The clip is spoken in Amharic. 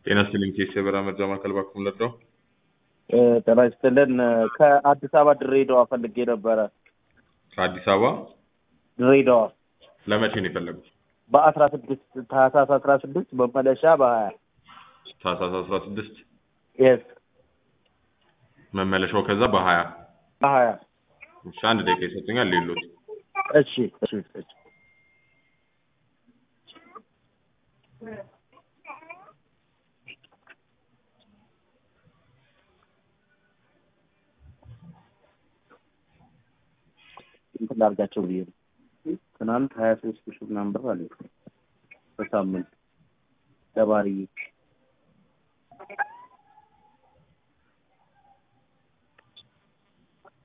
ጤና ይስጥልኝ ኬስ የበራ መርጃ ማዕከል ባኩም ለዳው ጤና ይስጥልን። ከአዲስ አበባ ድሬዳዋ ፈልጌ ነበረ። ከአዲስ አበባ ድሬዳዋ ለመቼ ነው የፈለጉት? በአስራ ስድስት ታህሳስ አስራ ስድስት መመለሻ በሀያ ታህሳስ አስራ ስድስት የስ መመለሻው ከዛ በሀያ በሀያ እሺ አንድ ደቂቃ ይሰጡኛል ሌሎት እሺ እሺ እሺ እንትን ላድርጋቸው ብዬ ነው። ትናንት ሀያ ሶስት ሺህ ምናምን ብር አለ በሳምንት ለባህርዬ